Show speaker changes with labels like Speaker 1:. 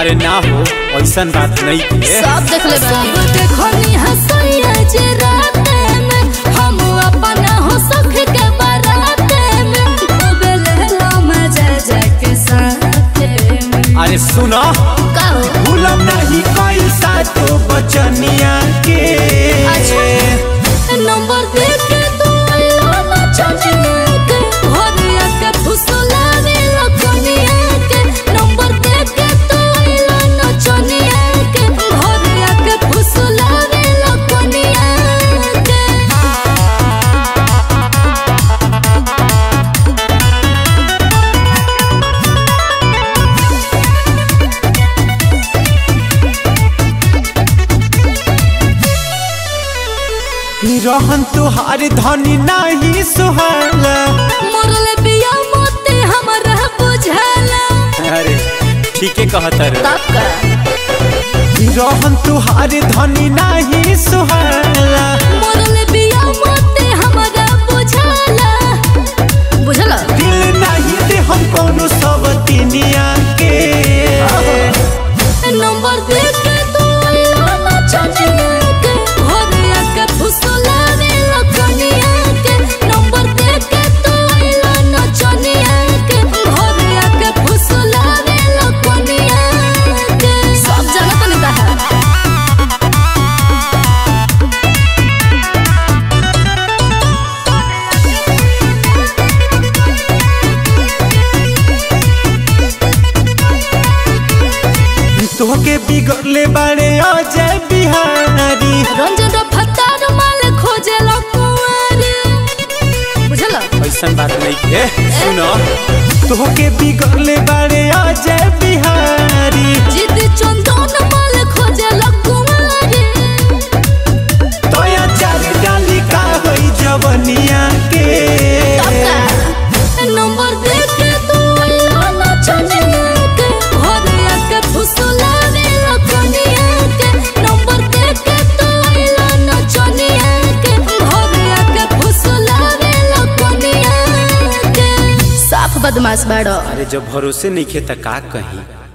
Speaker 1: अरे ना हो ऐसन बात नहीं है
Speaker 2: सब देख ले सब देखनी हसैया जे राते में हम अपना हो सख के बाराते में खूबे लेला मजा जाके साथे में
Speaker 1: अरे सुनो
Speaker 2: का हो
Speaker 1: भूलम नहीं कोई सातो बचनिया के
Speaker 2: नंबर दे के तू लाना चनिया के भरिया के फुसलाने लखनिया के नंबर दे के तू लाना चनिया के भरिया के फुसलाने लखनिया के
Speaker 1: रहन तुहार धनी नहीं सुहाला
Speaker 2: मोरले बिया मोते हमरा बुझाला
Speaker 1: अरे ठीके कहत रे
Speaker 2: तब का
Speaker 1: रहन तुहार धनी नहीं सुहाला
Speaker 2: मोरले बिया मोते हमरा बुझाला बुझला
Speaker 1: दिल नहीं दे हम कोनो सब तिनिया के
Speaker 2: नंबर दे के तू लाना चनिया के भरिया के फुसलाने लखनिया के नंबर दे के तू लाना चनिया के भरिया के फुसलाने लखनिया के सब जानत नहीं है
Speaker 1: तोहके बिगड़ले बारे अजय बिहारी
Speaker 2: रंजन फतार माल खोजे लकुआरी बुझला
Speaker 1: ऐसन बात नहीं है सुनो तोहके बिगड़ले बारे अजय बिहारी
Speaker 2: जिद चंदन माल खोजे लकुआरी
Speaker 1: तोया चार डाली का होई जवनिया के
Speaker 2: नंबर दे के तू लाना चनिया के भरिया के फुसलाने लखनिया के नंबर दे के तू लाना चनिया के भरिया के फुसलाने लखनिया के साफ बदमाश बाड़ो
Speaker 1: अरे जब भरोसे नहीं खे त का कहीं